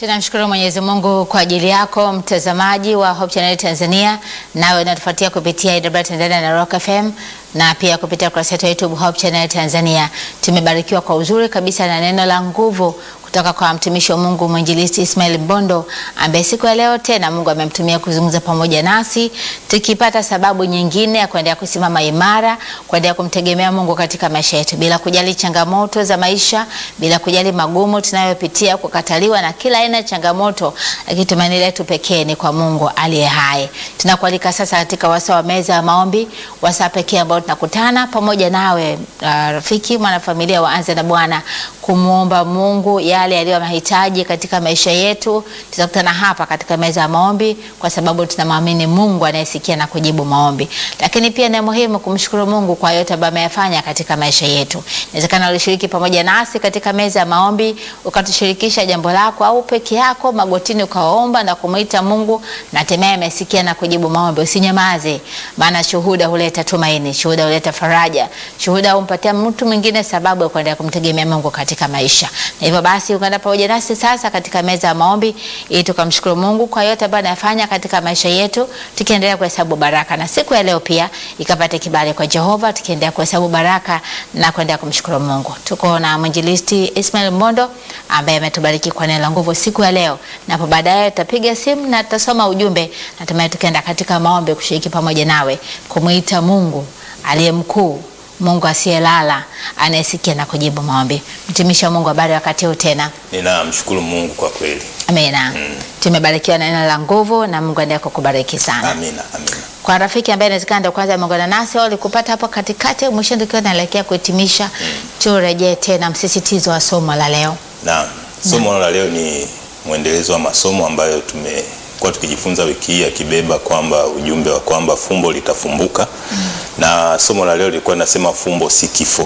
Tunamshukuru Mwenyezi Mungu kwa ajili yako mtazamaji wa Hope Channel Tanzania, nawe unatufuatia kupitia IW Tanzania na Rock FM na pia kupitia kurasa yetu ya YouTube Hope Channel Tanzania. Tumebarikiwa kwa uzuri kabisa na neno la nguvu kutoka kwa mtumishi wa Mungu mwinjilisti Ismail Mbondo ambaye siku ya leo tena Mungu amemtumia kuzungumza pamoja nasi, tukipata sababu nyingine ya kuendelea kusimama imara, kuendelea kumtegemea Mungu katika maisha yetu bila kujali changamoto za maisha, bila kujali magumu tunayopitia, kukataliwa na kila aina ya changamoto, lakini tumaini letu pekee ni kwa Mungu aliye hai. Tunakualika sasa katika wasaa wa meza ya maombi, wasaa pekee ambao tunakutana pamoja nawe, uh, rafiki mwanafamilia wa Anza na Bwana kumwomba Mungu yale yaliyo mahitaji katika maisha yetu. Tutakutana hapa katika meza ya maombi kwa sababu tunamwamini Mungu anayesikia na kujibu maombi, lakini pia ni muhimu kumshukuru Mungu kwa yote ambayo ameyafanya katika maisha yetu. Inawezekana ulishiriki pamoja nasi katika meza ya maombi ukatushirikisha jambo lako, au peke yako magotini ukaomba na kumwita Mungu na hatimaye amesikia na kujibu maombi. Usinyamaze, maana shuhuda huleta tumaini, shuhuda huleta faraja, shuhuda humpatia mtu mwingine sababu ya kuendelea kumtegemea Mungu katika maisha. Na hivyo basi ungana pamoja nasi sasa katika meza ya maombi ili tukamshukuru Mungu kwa yote ambayo anafanya katika maisha yetu, tukiendelea kuhesabu baraka, na siku ya leo pia ikapate kibali kwa Jehova, tukiendelea kuhesabu baraka na kuendelea kumshukuru Mungu. Tuko na mwinjilisti Ismail Mbondo ambaye ametubariki kwa neno la nguvu siku ya leo, na hapo baadaye tutapiga simu na tutasoma ujumbe, natumai tukaenda katika maombi kushiriki pamoja nawe kumwita Mungu aliye mkuu Mungu asiyelala anayesikia na kujibu maombi. Mtumishi wa Mungu, habari wakati huu tena? Ninamshukuru Mungu kwa kweli. Amina. Mm. Tumebarikiwa na neno la nguvu na Mungu aendelee kukubariki sana. Amina, amina. Kwa rafiki ambaye inawezekana ndio kwanza ameungana nasi au alikupata hapo katikati au mwishoni tukiwa tunaelekea kuhitimisha, turejee tena msisitizo wa somo la leo. Naam. Somo la leo ni mwendelezo wa masomo ambayo tumekuwa tukijifunza wiki hii akibeba kwamba ujumbe wa kwamba fumbo litafumbuka. Na somo la leo lilikuwa linasema fumbo si kifo.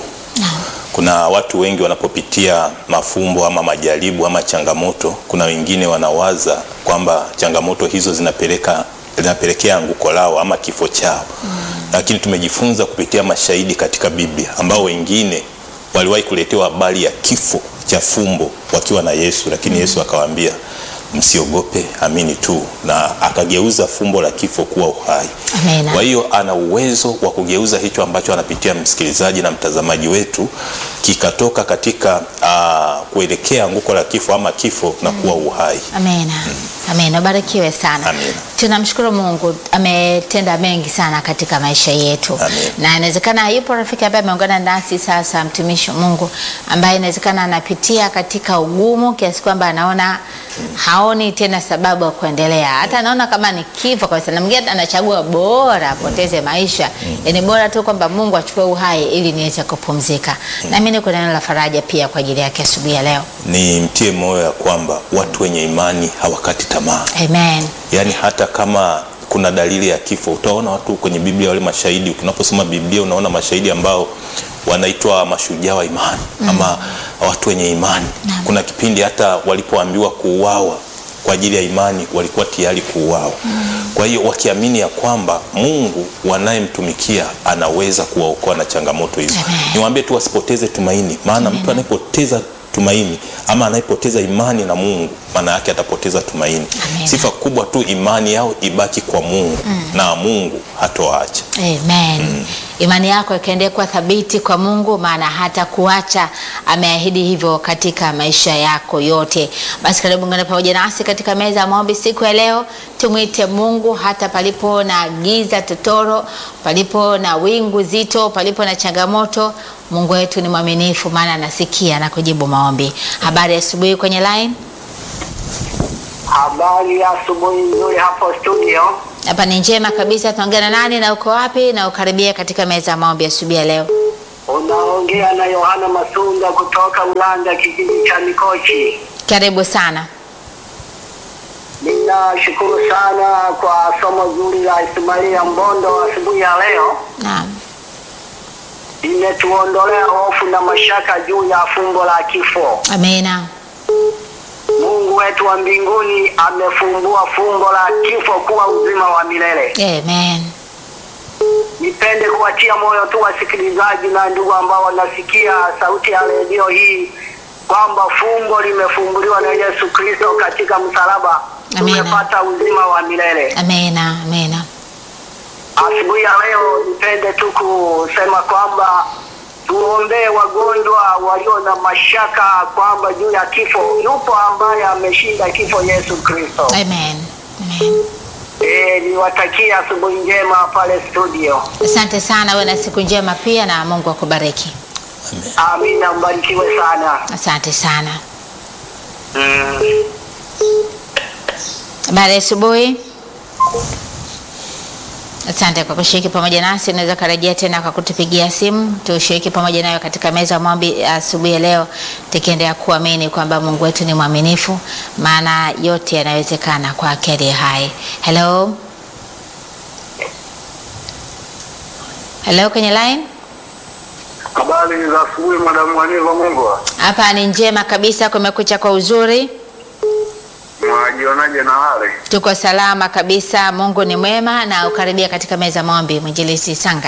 Kuna watu wengi wanapopitia mafumbo ama majaribu ama changamoto, kuna wengine wanawaza kwamba changamoto hizo zinapeleka zinapelekea anguko lao ama kifo chao. Lakini tumejifunza kupitia mashahidi katika Biblia ambao wengine waliwahi kuletewa habari ya kifo cha fumbo wakiwa na Yesu, lakini Yesu akawaambia msiogope, amini tu, na akageuza fumbo la kifo kuwa uhai. Amina. Kwa hiyo ana uwezo wa kugeuza hicho ambacho anapitia msikilizaji na mtazamaji wetu kikatoka katika uh, kuelekea anguko la kifo ama kifo na kuwa uhai. Amina. Amina. Ubarikiwe sana. Amina. Tunamshukuru Mungu ametenda mengi sana katika maisha yetu. Amina. Na inawezekana yupo rafiki ambaye ameungana nasi sasa, mtumishi wa Mungu ambaye inawezekana anapitia katika ugumu kiasi kwamba anaona haoni tena sababu ya kuendelea, hata anaona kama ni kifo kabisa, na mwingine anachagua bora apoteze maisha, yaani bora tu kwamba Mungu achukue uhai ili niweze kupumzika. Na mimi niko na neno la faraja pia kwa ajili yake asubuhi ya leo. Ni mtie moyo ya kwamba watu wenye imani hawakati tamaa. Amen. Yaani hata kama kuna dalili ya kifo, utaona watu kwenye Biblia, wale mashahidi. Tunaposoma Biblia, unaona mashahidi ambao wanaitwa mashujaa wa imani ama watu wenye imani. Kuna kipindi hata walipoambiwa kuuawa kwa ajili ya imani, walikuwa tayari kuuawa. Kwa hiyo wakiamini ya kwamba Mungu wanayemtumikia anaweza kuwaokoa na changamoto hizo. Niwaambie tu wasipoteze tumaini, maana mtu anayepoteza tumaini ama anayepoteza imani na Mungu, maana yake atapoteza tumaini. Amen. Sifa kubwa tu imani yao ibaki kwa Mungu na Mungu hatoacha. Amen. Imani yako ikaendelea kuwa thabiti kwa Mungu, maana hata kuacha ameahidi hivyo katika maisha yako yote. Basi karibu ngana pamoja nasi katika meza ya maombi siku ya leo. Tumwite Mungu hata palipo na giza totoro, palipo na wingu zito, palipo na changamoto. Mungu wetu ni mwaminifu, maana anasikia na kujibu maombi. Habari ya asubuhi kwenye line. Habari ya asubuhi nzuri hapo studio. Hapa ni njema kabisa. Tunaongea na nani na uko wapi? Na ukaribia katika meza ya maombi asubuhi ya leo. Unaongea na Yohana Masunda kutoka Ulanga, kijiji cha Mikochi. Karibu sana. Ninashukuru sana kwa somo zuri la Ismailia Mbondo asubuhi ya leo. Naam. Imetuondolea hofu na mashaka juu ya fumbo la kifo. Amina. Mungu wetu wa mbinguni amefumbua fumbo la kifo kuwa uzima wa milele. Amen. Nipende kuwatia moyo tu wasikilizaji na ndugu ambao wanasikia sauti ya redio hii kwamba fumbo limefumbuliwa na Yesu Kristo katika msalaba, Amina. tumepata uzima wa milele. Amena, amena. Asubuhi ya leo nipende tu kusema kwamba tuombee wagonjwa walio na mashaka kwamba juu ya kifo, yupo ambaye ameshinda kifo, Yesu Kristo. Amen. Amen. E, niwatakie asubuhi njema pale studio. Asante sana, uwe na siku njema pia na Mungu akubariki. Amen. Amina, mbarikiwe sana. Asante sana. Mm. Habari ya asubuhi. Asante kwa kushiriki pamoja nasi. Unaweza karejea tena kwa kutupigia simu tushiriki pamoja nayo katika meza ya maombi ya asubuhi ya leo, tukiendelea kuamini kwamba Mungu wetu ni mwaminifu, maana yote yanawezekana kwa akili hai. Hello, hello, kwenye line Habari za asubuhi, madamu Waniva Mungwa, hapa ni njema kabisa, kumekucha kwa uzuri, mwajionaje na hali? tuko salama kabisa. Mungu ni mwema na ukaribia katika meza ya maombi. Mwinjilisti Sanga.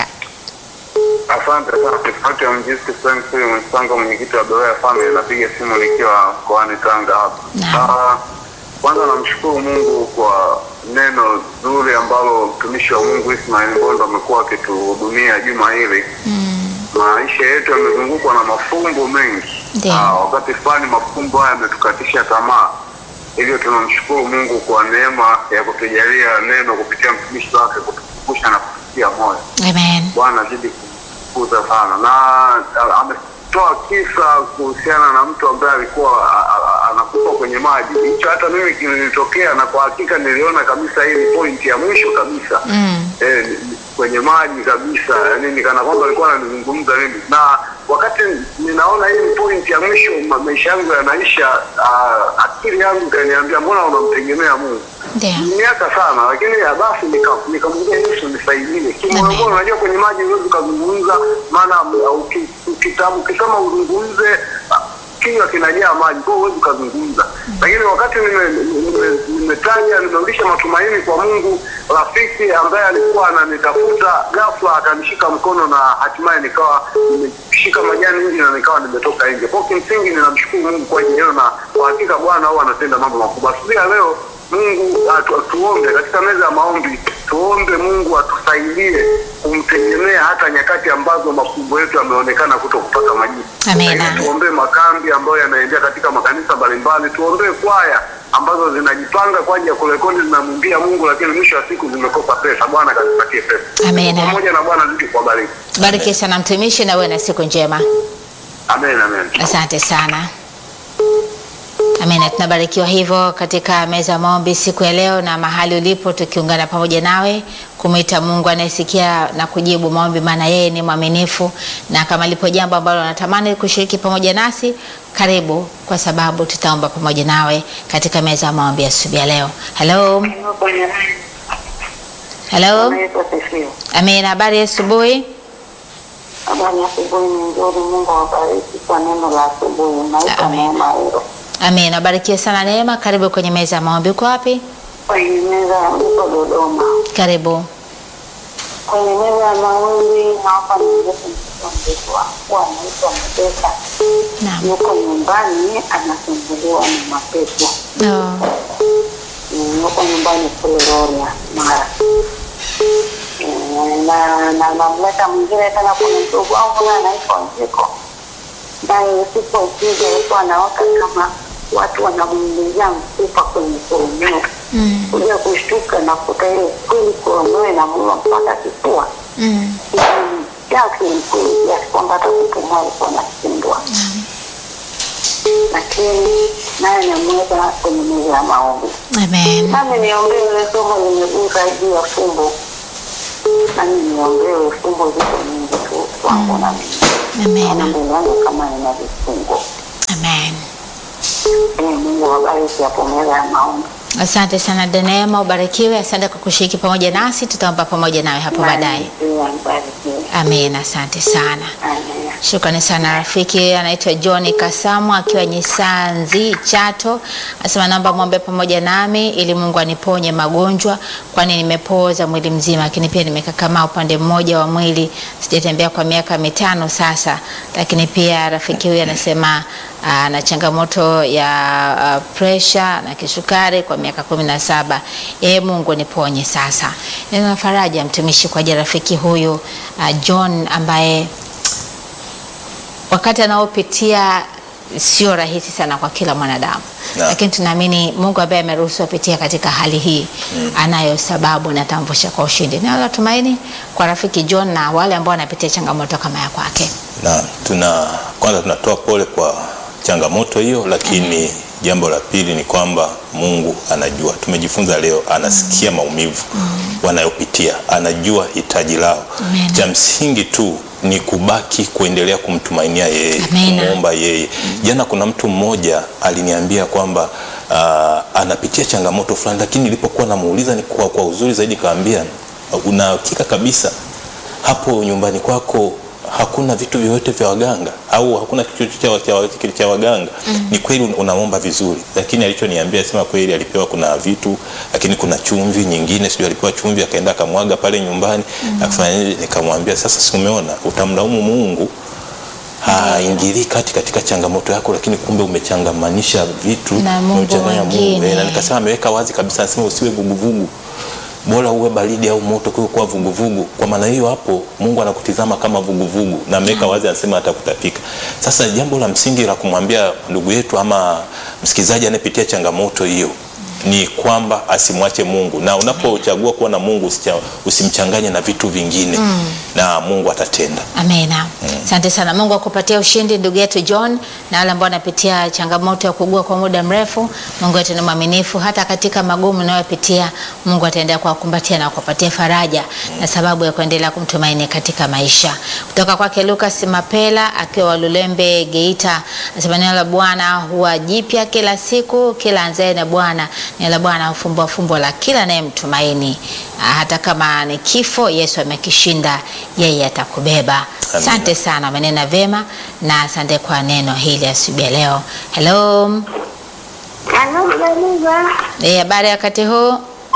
Asante sana Kifati ya Mjisi Frank huyu mwenzangu mwenyekiti wa Beroya Family, napiga simu nikiwa mkoani Tanga hapa. Naam. Ah, Kwanza namshukuru Mungu kwa neno zuri ambalo mtumishi wa Mungu Ismail Mbondo amekuwa akituhudumia juma hili. Maisha yetu yamezungukwa na mafumbo mengi. Ndiyo. Ah, wakati fulani mafumbo haya yametukatisha tamaa, hivyo tunamshukuru Mungu kwa neema ya kutujalia neno kupitia mtumishi wake kutukumbusha na kututia moyo. Amen. Bwana azidi kukuza sana, na a- ametoa kisa kuhusiana na mtu ambaye alikuwa a- a- anakufa kwenye maji. Hicho hata mimi kilinitokea, na kwa hakika niliona kabisa hii ni pointi ya mwisho kabisa Mm. eh, ni- ni- kwenye maji kabisa, yani nikana kwamba alikuwa ananizungumza mimi, na wakati ninaona hii ni point ya mwisho, ma- maisha yangu yanaisha, ah, akili yangu ikaniambia mbona unamtegemea Mungu Ndio. miaka sana, lakini ya basi nika- nikamwambia Yesu nisaidie. Kimoyomoyo, Amen. unajua kwenye maji huwezi ukazungumza, maana uh, uki- ukita- ukisema uzungumze ah, kinywa kinajaa maji, kwa hiyo huwezi ukazungumza. Lakini wakati nime- nime- nimetaja nimerudisha matumaini kwa Mungu, rafiki ambaye alikuwa ananitafuta ghafla akanishika mkono na hatimaye nikawa nimeshika majani nje na nikawa nimetoka nje. Kwa hiyo kimsingi ninamshukuru Mungu kwa ajili hiyo, na kwa hakika Bwana huwa anatenda mambo makubwa. Asubuhi ya leo Mungu atu, tuombe katika meza ya maombi, tuombe Mungu atusaidie kumtegemea hata nyakati ambazo mafumbo yetu yameonekana kuto kupata majibu. Amina. Lakini Tuombee makambi ambayo yanaendelea katika makanisa mbalimbali, tuombee kwaya ambazo zinajipanga kwa ajili ya kurekodi, zinamwimbia Mungu, lakini mwisho wa siku zimekosa pesa. Bwana kazipatie pesa. Amina. Pamoja na Bwana zidi kuwabariki. Bariki sana mtumishi na uwe na siku njema. Amen, amen. Asante sana. Amina, tunabarikiwa hivyo katika meza ya maombi siku ya leo na mahali ulipo, tukiungana pamoja nawe kumwita Mungu anayesikia na kujibu maombi, maana yeye ni mwaminifu, na kama lipo jambo ambalo unatamani kushiriki pamoja nasi, karibu, kwa sababu tutaomba pamoja nawe katika meza ya maombi ya asubuhi ya leo. Hello, hello. Amina, habari ya asubuhi. Habari ya asubuhi ni nzuri. Mungu awabariki kwa neno la asubuhi. Naitwa Amen. Neema Hilo. Amina, barikiwe sana Neema. Karibu kwenye meza ya maombi. Uko wapi? Kwenye meza ya niko Dodoma. Karibu. Kwenye meza ya maombi naomba nieleze mtoto mdogo wangu anaitwa Mabeka. Naam. Yuko nyumbani anasumbuliwa na mapepo. Oh. Mm, Yuko nyumbani kule Rorya Mara. Mm, na na namleta mwingine tena, kuna mdogo wangu naye anaitwa Njiko, naye usiku wa usingi alikuwa anaota kama watu wanamwingizia mfupa kwenye koromeo Mm. kuja kushtuka na kuta ile kweli koromeo inamua mpaka kifua Mm. yake mkweli kiasi kwamba hata kupumua alikuwa anashindwa, lakini naye namweka kwenye meza ya maombi. Amen. Nami niombee ile somo limegusa juu ya fumbo, nami niombee fumbo ziko nyingi tu kwangu na mimi naona Amen. mbele yangu kama nina vifungo. Amen. Ee Mungu wabariki hapo meza ya maombi. Asante sana Daneema, ubarikiwe. Asante kwa kushiriki pamoja nasi, tutaomba pamoja nawe hapo baadaye. Pia mbarikiwe. Amen. Asante sana. Amen. Shukrani sana rafiki, anaitwa John Kasamu akiwa Nyisanzi Chato, anasema naomba mwombe pamoja nami ili Mungu aniponye magonjwa, kwani nimepooza mwili mzima, lakini pia nimekakamaa upande mmoja wa mwili, sijatembea kwa miaka mitano sasa. Lakini pia rafiki huyu anasema aa, na changamoto ya uh, presha na kisukari kwa miaka kumi na saba. Ee Mungu niponye sasa. Neno la faraja mtumishi kwa ajili ya rafiki huyu uh, John ambaye wakati anaopitia sio rahisi sana kwa kila mwanadamu Na. lakini tunaamini Mungu ambaye ameruhusu apitia katika hali hii anayo sababu na atamvusha kwa ushindi. Neno la tumaini kwa rafiki John na wale ambao wanapitia changamoto kama ya kwake. na tuna kwanza tunatoa pole kwa changamoto hiyo, lakini jambo la pili ni kwamba Mungu anajua. Tumejifunza leo, anasikia maumivu wanayopitia, anajua hitaji lao. Amen. Cha msingi tu ni kubaki kuendelea kumtumainia yeye, Amen. kumwomba yeye. Jana kuna mtu mmoja aliniambia kwamba ah, anapitia changamoto fulani, lakini nilipokuwa namuuliza ni kwa, kwa uzuri zaidi kaambia, una hakika kabisa hapo nyumbani kwako hakuna vitu vyovyote vya waganga au hakuna kitu cha, cha, cha, cha waganga ni kweli un- unamwomba vizuri lakini alichoniambia sema kweli alipewa kuna vitu lakini kuna chumvi nyingine sijui alipewa chumvi akaenda akamwaga pale nyumbani akafanya nini nikamwambia sasa si umeona utamlaumu Mungu haingilii kati katika changamoto yako lakini kumbe umechangamanisha vitu Na Mungu umechanganya mwingine. Eh, na nikasema ameweka wazi kabisa anasema usiwe vuguvugu bora uwe baridi au moto kuliko kuwa vuguvugu. Kwa maana hiyo hapo Mungu anakutizama kama vuguvugu na ameweka wazi, anasema atakutapika. Sasa jambo la msingi la kumwambia ndugu yetu ama msikilizaji anayepitia changamoto hiyo ni kwamba asimwache Mungu, na unapochagua kuwa na Mungu usicha- usimchanganye na vitu vingine na Mungu atatenda. Amina. Asante sana. Mungu akupatia ushindi ndugu yetu John na wale ambao wanapitia changamoto ya kuugua kwa muda mrefu. Mungu wetu ni mwaminifu hata katika magumu unayopitia. Mungu ataendelea kuwakumbatia na kuwapatia faraja na sababu ya kuendelea kumtumaini katika maisha. Kutoka kwake Lucas Mapela akiwa Lulembe Geita, anasema neno la Bwana huwa jipya kila siku, kila anzaye na Bwana. Neno la Bwana hufumbua fumbo la kila anayemtumaini. Ah, Hata kama ni kifo, Yesu amekishinda, yeye atakubeba. Amina. Asante sana, umenena vema na asante kwa neno hili asubuhi ya leo. Hello, Anamjaliza Eh, habari ya wakati huu?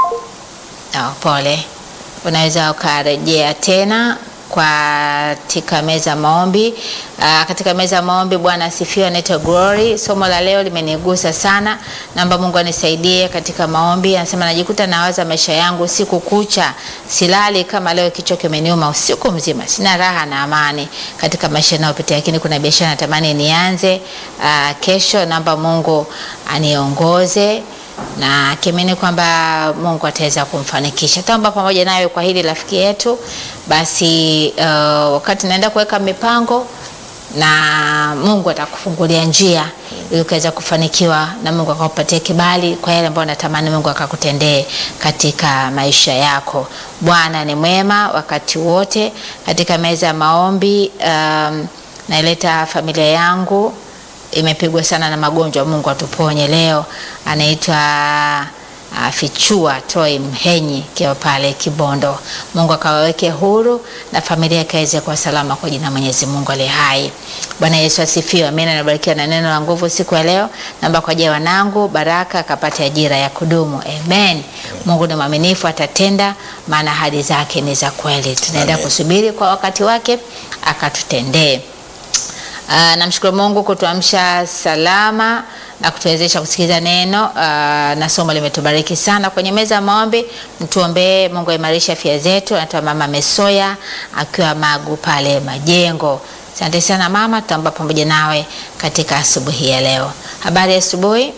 Oh, pole. Unaweza ukarejea tena katika meza ya maombi. Uh, katika meza ya maombi, Bwana asifiwe. Anaitwa Glory. Somo la leo limenigusa sana, naomba Mungu anisaidie katika maombi. Anasema najikuta nawaza maisha yangu usiku kucha, silali kama leo, kichwa kimeniuma usiku mzima, sina raha na amani katika maisha yanayopitia, lakini kuna biashara natamani nianze uh, kesho. Naomba Mungu aniongoze na akiamini kwamba Mungu ataweza kumfanikisha. Taomba pamoja nawe kwa hili rafiki yetu. Basi uh, wakati naenda kuweka mipango na Mungu atakufungulia njia ili ukaweza kufanikiwa na Mungu akakupatia kibali kwa yale ambayo natamani Mungu akakutendee katika maisha yako. Bwana ni mwema wakati wote. Katika meza ya maombi um, naileta familia yangu imepigwa sana na magonjwa. Mungu atuponye leo. Anaitwa uh, Fichua Toi Mhenyi kiwa pale Kibondo. Mungu akawaweke huru na familia ikaweze kuwa salama kwa jina la Mwenyezi Mungu aliye hai. Bwana Yesu asifiwe. Amina. Nabarikiwa na neno la nguvu siku ya leo. Naomba kwa ajili ya wanangu Baraka akapate ajira ya kudumu. Amen. Mungu ni mwaminifu, atatenda, maana ahadi zake ni za kweli. Tunaenda Amen. kusubiri kwa wakati wake akatutendee. Uh, namshukuru Mungu kutuamsha salama na kutuwezesha kusikiliza neno uh, na somo limetubariki sana. Kwenye meza ya maombi, mtuombee Mungu aimarishe afya zetu. Anatoa mama Mesoya akiwa Magu pale Majengo. Asante sana mama, tutaomba pamoja nawe katika asubuhi ya leo. Habari ya asubuhi.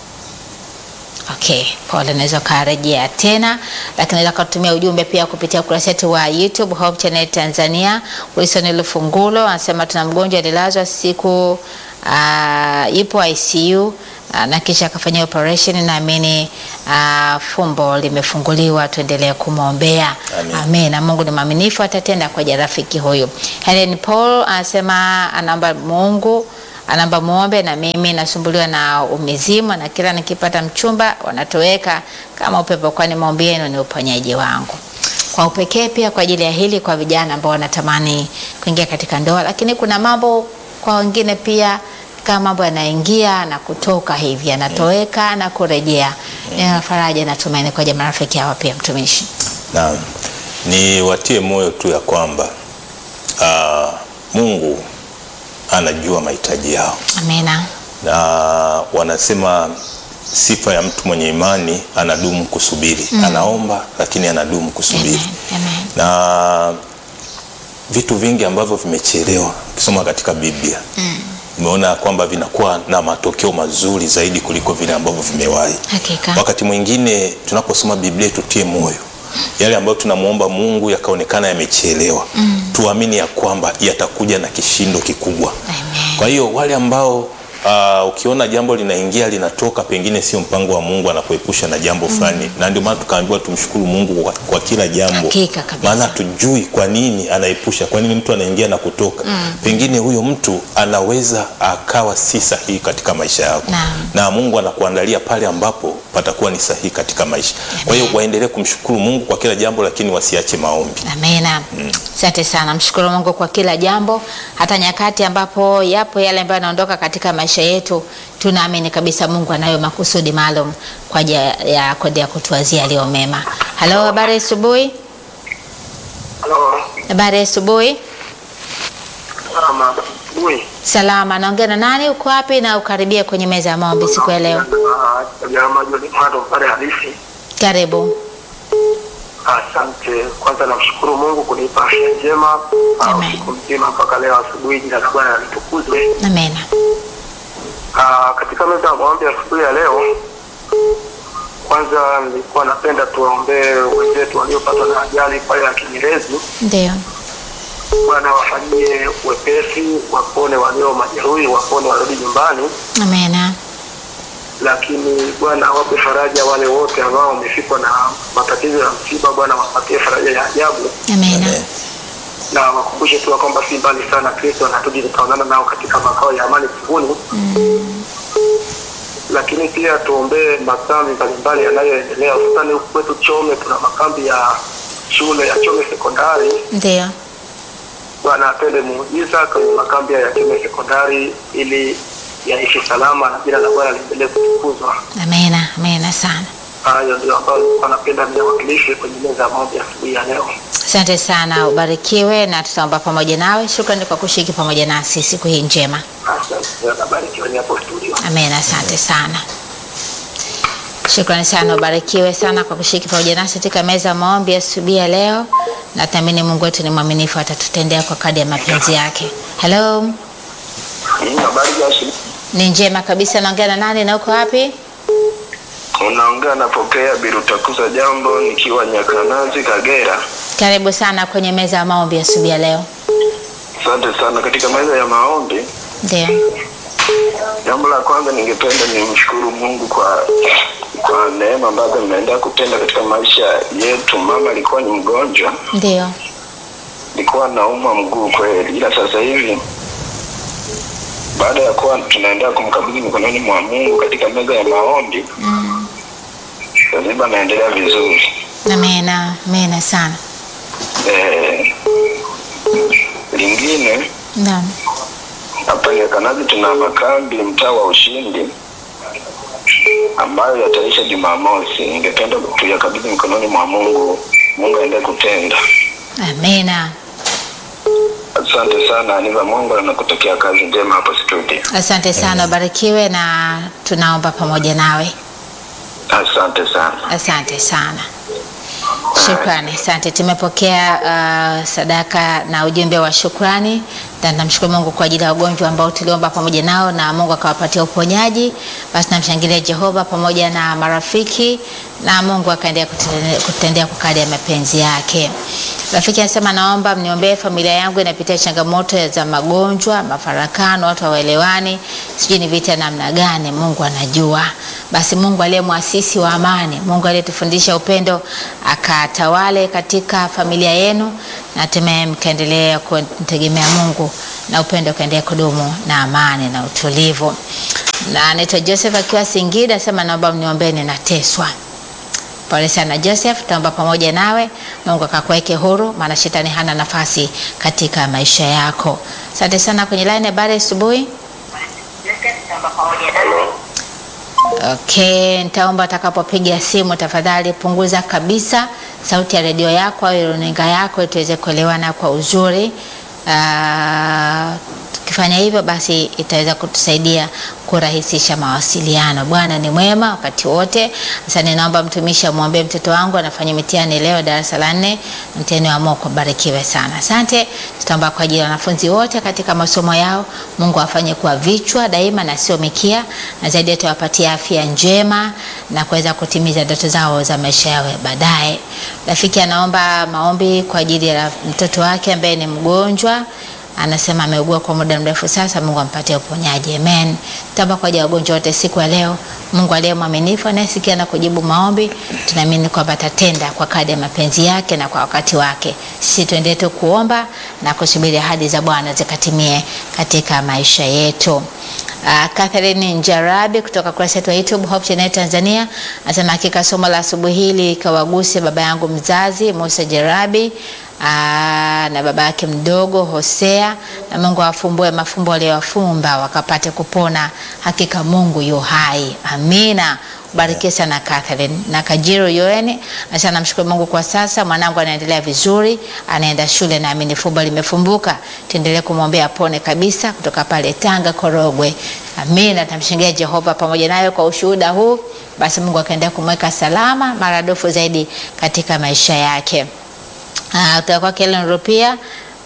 Okay, pole, naweza ukarejea tena, lakini naweza kutumia ujumbe pia kupitia ukurasa wetu wa YouTube Hope Channel Tanzania. Wilson Lufungulo anasema tuna mgonjwa alilazwa siku uh, ipo ICU uh, na kisha akafanyia operation. Naamini uh, fumbo limefunguliwa, tuendelee kumwombea. Amen. Amen. Na Mungu ni mwaminifu, atatenda kwa ajili ya rafiki huyu. Helen Paul anasema anaomba Mungu anaomba muombe na mimi nasumbuliwa na umizimu na kila nikipata mchumba wanatoweka kama upepo, kwani maombi yenu ni uponyaji wangu. Kwa upekee pia kwa ajili ya hili kwa vijana ambao wanatamani kuingia katika ndoa, lakini kuna mambo kwa wengine pia kama mambo yanaingia na kutoka hivi yanatoweka na kurejea. Nina faraja na tumaini kwa jamaa rafiki hawa pia mtumishi. Naam, ni watie moyo tu ya kwamba ah, Mungu anajua mahitaji yao, Amina. na wanasema sifa ya mtu mwenye imani anadumu kusubiri. Anaomba lakini anadumu kusubiri Amen. Amen. na vitu vingi ambavyo vimechelewa ukisoma katika Biblia umeona kwamba vinakuwa na matokeo mazuri zaidi kuliko vile ambavyo vimewahi. Hakika. Wakati mwingine tunaposoma Biblia tutie moyo yale ambayo tunamwomba Mungu yakaonekana yamechelewa, tuamini ya kwamba yatakuja na kishindo kikubwa. Amen. Kwa hiyo wale ambao Uh, ukiona jambo linaingia linatoka, pengine sio mpango wa Mungu, anakuepusha na jambo fulani, na ndio maana tukaambiwa tumshukuru Mungu kwa, kwa kila jambo, Hakika kabisa. maana hatujui kwa nini anaepusha, kwa nini mtu anaingia na kutoka. Pengine huyo mtu anaweza akawa si sahihi katika maisha yako, Naam. na Mungu anakuandalia pale ambapo patakuwa ni sahihi katika maisha. Kwa hiyo waendelee kumshukuru Mungu kwa kila jambo, lakini wasiache maombi. Amina. Asante sana. Mshukuru Mungu kwa kila jambo, hata nyakati ambapo yapo yale ambayo yanaondoka katika maisha yetu, tunaamini kabisa Mungu anayo makusudi maalum kwa ajili ya kuendelea kutuwazia yaliyo mema. Halo, habari ya asubuhi. Halo, Habari ya asubuhi. salama. Ui. Salama. Naongea na nani? Uko wapi? Na ukaribia kwenye meza ya maombi siku ya leo. Jamaa John Mado pale halisi. Karibu. Asante. Kwanza namshukuru Mungu kunipa afya njema ah, Amen. usiku mzima mpaka leo asubuhi. Jina la Bwana litukuzwe. Amina. Ah, katika meza ya maombi asubuhi ya leo, kwanza nilikuwa napenda tuwaombee wenzetu waliopatwa na ajali pale ya Kinyerezi. Ndio. Bwana wafanyie wepesi, wapone walio majeruhi, wapone warudi nyumbani, Amina. lakini Bwana awape faraja wale wote ambao wamefikwa na matatizo ya msiba. Bwana wapatie faraja ya ajabu Amina. Amen. na wakumbushe tu ya kwamba si mbali sana, Kristo anatudi tutaonana nao katika makao ya amani mbinguni. Lakini pia tuombee makambi mbalimbali yanayoendelea, hususani huku kwetu Chome tuna makambi ya shule ya Chome sekondari. Ndio. Bwana atende muujiza kwenye makambi ya Chome sekondari ili yaishi salama na jina la Bwana liendelee kutukuzwa. Amina. Amina sana. Hayo ndio ambayo nilikuwa napenda niwakilishe kwenye meza ya maombi asubuhi ya leo. Asante sana, ubarikiwe na tutaomba pamoja nawe. Shukrani kwa kushiriki pamoja nasi siku hii njema. Asante, nabarikiwa ni hapo studio. Amen, asante sana. Shukrani sana, ubarikiwe sana kwa kushiriki pamoja nasi katika meza ya maombi asubuhi ya leo, na tunaamini Mungu wetu ni mwaminifu, atatutendea kwa kadri ya mapenzi yake. Hello, Hii habari ya asubuhi. ni njema kabisa. Naongea na nani na uko wapi? Unaongea napokea Birutakuza jambo nikiwa Nyakanazi Kagera. Karibu sana kwenye meza ya maombi asubuhi ya leo. Asante sana. Katika meza ya maombi, Ndio, jambo la kwanza ningependa nimshukuru Mungu kwa kwa neema ambazo mnaendelea kutenda katika maisha yetu. Mama alikuwa ni mgonjwa, ndio, alikuwa naumwa mguu kweli, ila sasa hivi baada ya kuwa tunaendelea kumkabidhi mikononi mwa Mungu katika meza ya maombi mm. sasa hivi anaendelea vizuri. amena, amena sana. Eh, lingine Naam, hapa Nyakanazi tuna makambi mtaa wa Ushindi ambayo yataisha Jumamosi. Ningependa tuyakabidhi mikononi mwa Mungu, Mungu aendelee kutenda. amena. Asante sana Aniva, Mungu anakutakia kazi njema hapo studio. Asante sana, ubarikiwe na tunaomba pamoja nawe. Asante sana. Asante sana, shukrani. Asante, tumepokea uh, sadaka na ujumbe wa shukrani, na namshukuru Mungu kwa ajili ya wagonjwa ambao tuliomba pamoja nao na Mungu akawapatia uponyaji. Basi namshangilia Jehova pamoja na marafiki na Mungu akaendelea kutende- kutendea kwa kadri ya mapenzi yake. Rafiki anasema naomba mniombee familia yangu inapitia changamoto za magonjwa, mafarakano, watu hawaelewani, sijui ni vita namna gani. Mungu anajua. Basi Mungu aliye mwasisi wa amani, Mungu aliyetufundisha upendo, akatawale katika familia yenu, na hatimaye mkaendelea kumtegemea Mungu na upendo ukaendelea kudumu na amani na utulivu. Na anaitwa Joseph akiwa Singida, asema naomba mniombee, ninateswa. Pole sana Joseph, tutaomba pamoja nawe, Mungu akakuweke huru, maana shetani hana nafasi katika maisha yako. Asante sana. Kwenye line, habari asubuhi. Okay, nitaomba atakapopiga simu tafadhali punguza kabisa sauti ya redio yako au runinga yako ili tuweze kuelewana kwa uzuri. Ah, Tukifanya hivyo, basi itaweza kutusaidia kurahisisha mawasiliano. Bwana ni mwema wakati wote. Sasa ninaomba mtumishi amwombee mtoto wangu anafanya mitihani leo darasa la nne, mtihani wa moko. Barikiwe sana, asante. Tutaomba kwa ajili ya wanafunzi wote katika masomo yao, Mungu afanye kuwa vichwa daima na sio mikia, na zaidi atawapatia afya njema na kuweza kutimiza ndoto zao za maisha yao ya baadaye. Rafiki anaomba maombi kwa ajili ya mtoto wake ambaye ni mgonjwa anasema ameugua kwa muda mrefu sasa. Mungu ampatie uponyaji, amen. Tamba kwa ajili ya wagonjwa wote siku ya leo. Mungu aliye mwaminifu anayesikia na kujibu maombi, tunaamini kwamba atatenda kwa kadri ya mapenzi yake na kwa wakati wake. Sisi tuendelee tu kuomba na kusubiri ahadi za Bwana zikatimie katika maisha yetu. Uh, Catherine Njarabi kutoka kurasa yetu ya YouTube Hope Channel Tanzania anasema hakika somo la asubuhi hili kawaguse baba yangu mzazi Musa Jarabi aa, na baba yake mdogo Hosea, na Mungu awafumbue mafumbo waliyowafumba wakapate kupona. Hakika Mungu yu hai, amina. Barikiwe sana Catherine na Kajiro Yoene acha namshukuru Mungu kwa sasa, mwanangu anaendelea vizuri, anaenda shule, naamini fumbo limefumbuka. Tuendelee kumwombea apone kabisa, kutoka pale Tanga Korogwe. Amina, tamshingia Jehova pamoja nayo kwa ushuhuda huu, basi Mungu akaendelea kumweka salama maradufu zaidi katika maisha yake. Uh, kutoka kwake Ellen Rupia.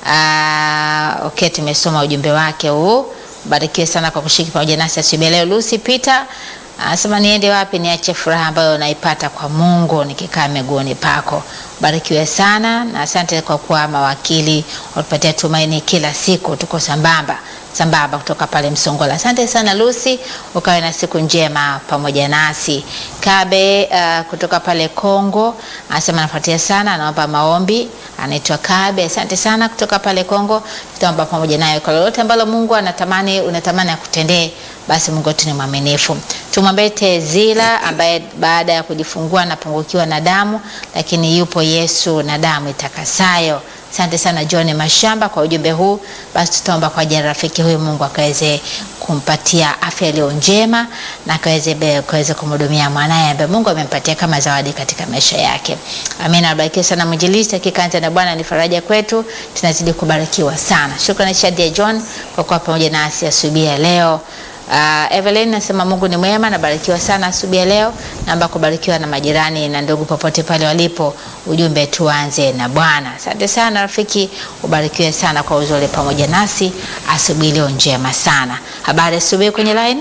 Uh, okay, tumesoma ujumbe wake huu. Barikiwe sana kwa kushiriki pamoja nasi asubuhi leo. Lucy Peter anasema niende wapi niache furaha ambayo naipata kwa Mungu nikikaa miguuni pako. Barikiwe sana na asante kwa kuwa mawakili watupatia tumaini kila siku, tuko sambamba sambamba kutoka pale Msongola. Asante sana Lucy, ukawe na siku njema pamoja nasi. Kabe uh, kutoka pale Kongo anasema anafuatia sana, anaomba maombi. Anaitwa Kabe, asante sana kutoka pale Kongo. Tutaomba pamoja naye kwa lolote ambalo Mungu anatamani unatamani akutendee, basi Mungu wetu ni mwaminifu. Tumwombee Tezila ambaye baada ya kujifungua anapungukiwa na damu, lakini yupo Yesu na damu itakasayo. Asante sana John Mashamba kwa ujumbe huu. Basi tutaomba kwa ajili ya rafiki huyu, Mungu akaweze kumpatia afya iliyo njema na akaweze akaweze kumhudumia mwanaye ambaye Mungu amempatia kama zawadi katika maisha yake. Amina. Barikiwa sana mwinjilisti, hakika anza na Bwana ni faraja kwetu, tunazidi kubarikiwa sana. Shukrani Shadia John kwa kuwa pamoja nasi asubuhi ya leo. Uh, Evelyn nasema Mungu ni mwema, nabarikiwa sana asubuhi ya leo. Naomba kubarikiwa na majirani na ndugu popote pale walipo. Ujumbe tuanze na Bwana. Asante sana rafiki, ubarikiwe sana kwa uzuri pamoja nasi asubuhi leo njema sana. Habari asubuhi kwenye line.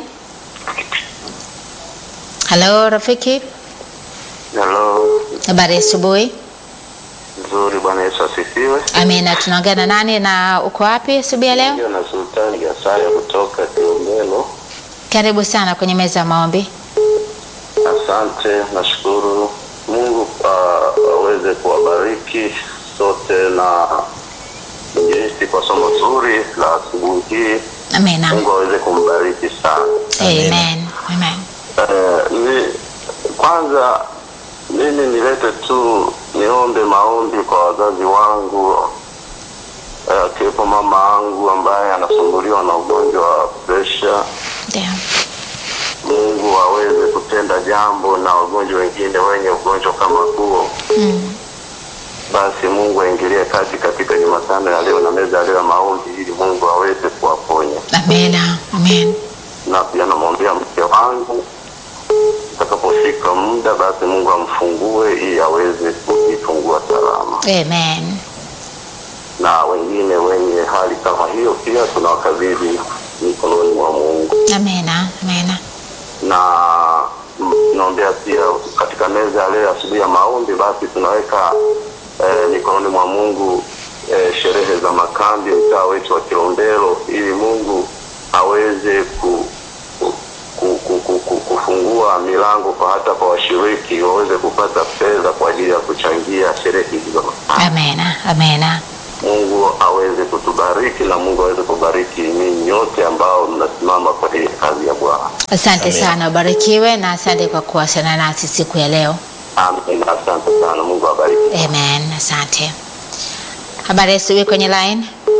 Halo rafiki, Halo, habari asubuhi. nzuri. Bwana Yesu asifiwe. Amina. Tunaongea na nani na uko wapi asubuhi ya leo? Ndio na Sultani Gasaya kutoka Kilombero. Karibu sana kwenye meza ya maombi. Asante, nashukuru Mungu ah, aweze kuwabariki sote na injilisti kwa somo zuri la asubuhi hii. Amina. Mungu aweze kumbariki sana. Amen. Amen. Eh, ni, kwanza mimi nilete tu niombe maombi kwa wazazi wangu eh, akiwepo mama yangu ambaye anasumbuliwa na ugonjwa wa presha. Ndio. Mungu aweze kutenda jambo na wagonjwa wengine wenye ugonjwa kama huo. Mm. Basi Mungu aingilie kati katika Jumatano ya leo na meza ya leo ya maombi, ili Mungu aweze kuwaponya. Amina. Amen. na pia namwombea mke wangu itakapofika muda basi Mungu amfungue ili aweze kujifungua salama, Amen. na wengine wenye hali kama hiyo pia tunawakabidhi mikononi mwa Mungu, Amina. Amina. na mm, naombea pia katika meza ya leo asubuhi ya maombi, basi tunaweka eh, mikononi mwa Mungu eh, sherehe za makambi mtaa wetu wa Kilombero, ili Mungu aweze ku, ku, ku, ku, ku, ku, kufungua milango kwa hata kwa washiriki waweze kupata fedha kwa ajili ya kuchangia sherehe hizi za makambi. Amina. Amina. Mungu aweze kutubariki na Mungu aweze kubariki ninyi nyote ambao mnasimama kwa ajili ya kazi ya Bwana. Asante Amen. sana, ubarikiwe na asante kwa kuwasiliana nasi siku ya leo. Amen. Asante sana. Mungu awabariki. Amen. Asante. Habari ya asubuhi kwenye line.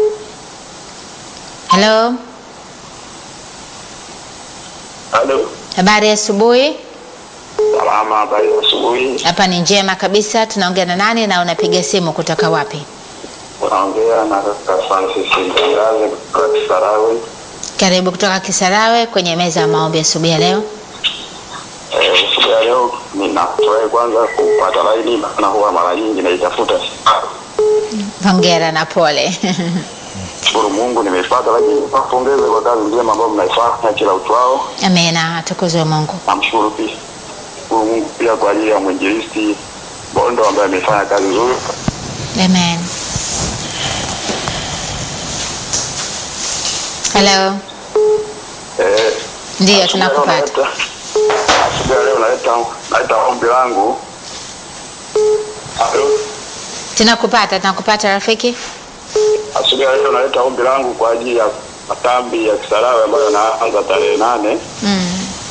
Hello. Halo. Habari ya asubuhi. Salama, habari za asubuhi. Hapa ni njema kabisa. Tunaongea na nani na unapiga simu kutoka wapi? Unaongea na kaka Francis Mtangaze kutoka Kisarawe. Karibu kutoka Kisarawe kwenye meza ya maombi asubuhi ya leo. Eh, siku ya leo ninafurahi kwanza kupata laini, maana huwa mara nyingi naitafuta sana. Hongera na pole. Shukuru Mungu nimeipata, lakini napongeze kwa kazi njema ambayo mnaifanya kila uchwao. Amina, atukuzwe Mungu. Namshukuru pia shukuru Mungu pia kwa ajili ya mwinjilisti Bondo ambaye amefanya kazi nzuri. Amen. Hello. Eh, Ndiyo, asubuhi ya leo tunakupata. naleta- Asubuhi ya leo naleta naleta ombi langu. Halo. Tunakupata, tunakupata rafiki. Asubuhi ya leo naleta ombi langu kwa ajili ya makambi ya Kisarawe ambayo yanaanza tarehe nane. Mm.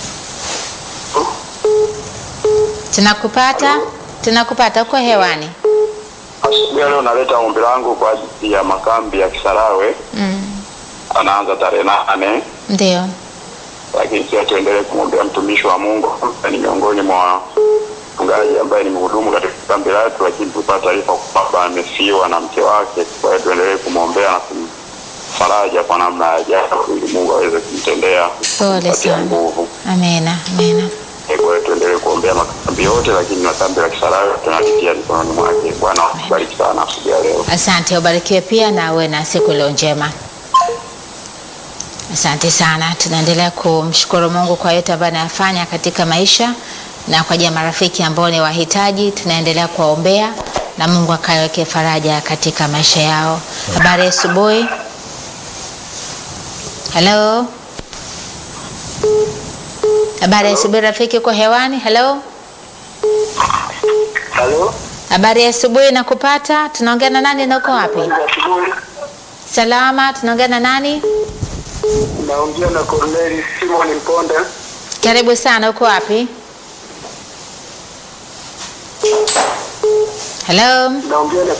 Tunakupata, tunakupata, uko hewani. Asubuhi ya leo naleta ombi langu kwa ajili ya makambi ya Kisarawe Mm. anaanza tarehe nane, Ndio. lakini pia tuendelee kumwombea mtumishi wa Mungu ambaye ni miongoni mwa mchungaji ambaye ni mhudumu katika kambi letu, lakini tupata taarifa kwamba amefiwa na mke wake. Kwa hiyo tuendelee kumwombea na kumfaraja kwa namna ya ajabu, ili Mungu aweze kumtendea Pole kumpatia sana. nguvu. Amina, amina. Kwa hiyo tuendelee kuombea makambi yote, lakini makambi ya Kisarawe tunalitia mikononi mwake. Bwana akubariki sana asubuhi ya leo. Asante, ubarikiwe pia na uwe na siku iliyo njema. Asante sana. Tunaendelea kumshukuru Mungu kwa yote ambayo anayafanya katika maisha na kwa ajili ya marafiki ambao ni wahitaji, tunaendelea kuwaombea na Mungu akaweke faraja katika maisha yao. Habari ya asubuhi. Hello. Habari ya asubuhi rafiki, uko hewani? Hello. Halo, Habari ya asubuhi, nakupata. Tunaongea na nani na uko wapi? asubuhi Salama, tunaongea na nani? naongea na Corneli Simon Mponda. Karibu sana, uko wapi? Hello. Naongea na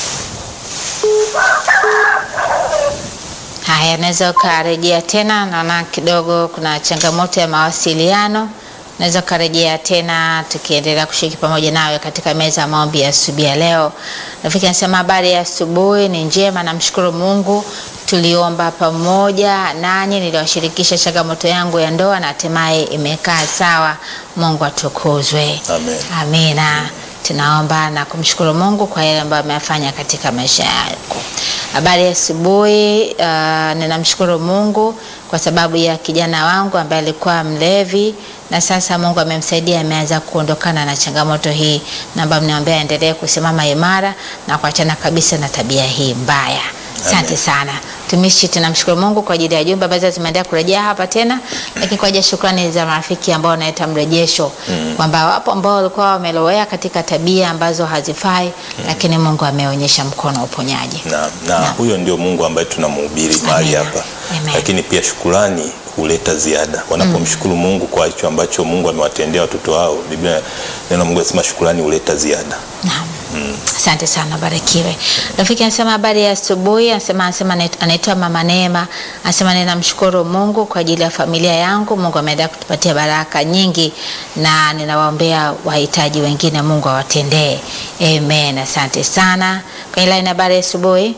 Haya, naweza ukarejea tena, naona kidogo kuna changamoto ya mawasiliano. Naweza ukarejea tena tukiendelea kushiriki pamoja nawe katika meza ya maombi ya asubuhi ya leo. Rafiki anasema habari ya asubuhi ni njema, namshukuru Mungu. Tuliomba pamoja nanyi, niliwashirikisha changamoto yangu ya ndoa na hatimaye imekaa sawa. Mungu atukuzwe. Amen. Amina. Tunaomba na kumshukuru Mungu kwa yale ambayo ameyafanya katika maisha yako. Habari ya asubuhi. Uh, ninamshukuru Mungu kwa sababu ya kijana wangu ambaye alikuwa mlevi na sasa Mungu amemsaidia, ameanza kuondokana na changamoto hii. Naomba mniombea aendelee kusimama imara na kuachana kabisa na tabia hii mbaya. Asante Amen. sana tumishi, tunamshukuru Mungu kwa ajili ya jumbe ambazo zimeendelea kurejea hapa tena, lakini kwa ajili ya shukrani za marafiki ambao wanaleta mrejesho kwamba wapo ambao walikuwa wamelowea katika tabia ambazo hazifai, lakini Mungu ameonyesha mkono wa uponyaji. na, na huyo ndio Mungu ambaye tunamhubiri mahali Amen. hapa, Amen. lakini pia shukurani huleta ziada. Wanapomshukuru Mungu kwa hicho ambacho Mungu amewatendea watoto wao, Biblia neno la Mungu anasema shukurani huleta ziada. Naam. Asante sana, barikiwe. Rafiki anasema habari ya asubuhi, anasema anasema anait- anaitwa Mama Neema, anasema ninamshukuru Mungu kwa ajili ya familia yangu. Mungu ameendelea kutupatia baraka nyingi na ninawaombea wahitaji wengine, Mungu awatendee. Amen. Asante sana. Kwenye line habari ya asubuhi.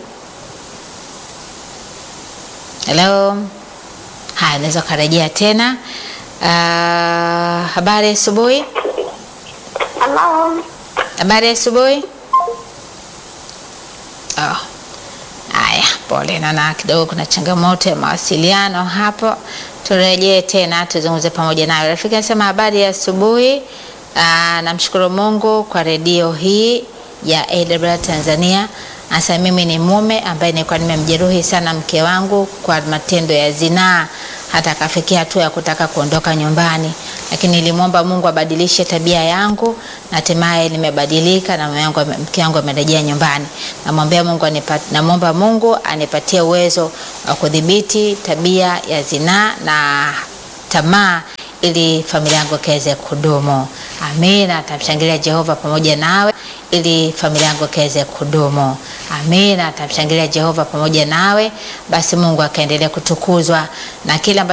Hello. Haya, naweza ukarejea tena. Ah, habari ya asubuhi. Hello. Habari ya asubuhi. Oh. Haya, pole, naona kidogo kuna changamoto ya mawasiliano hapo. Turejee tena tuzungumze pamoja nawe. Rafiki anasema habari ya asubuhi. Ah, namshukuru Mungu kwa redio hii ya AWR Tanzania. Asa mimi ni mume ambaye nilikuwa nimemjeruhi sana mke wangu kwa matendo ya zinaa hata akafikia hatua ya kutaka kuondoka nyumbani, lakini nilimwomba Mungu abadilishe tabia yangu na hatimaye nimebadilika na mume wangu ame- mke wangu amerejea nyumbani. Namwombea Mungu anipat, namwomba Mungu anipatie uwezo wa kudhibiti tabia ya zinaa na tamaa ili familia yangu ikaweze kudumu. Amina. Tamshangilia Jehova pamoja nawe ili familia yangu ikaweze kudumu. Amina. Tamshangilia Jehova pamoja nawe, basi Mungu akaendelea kutukuzwa na kila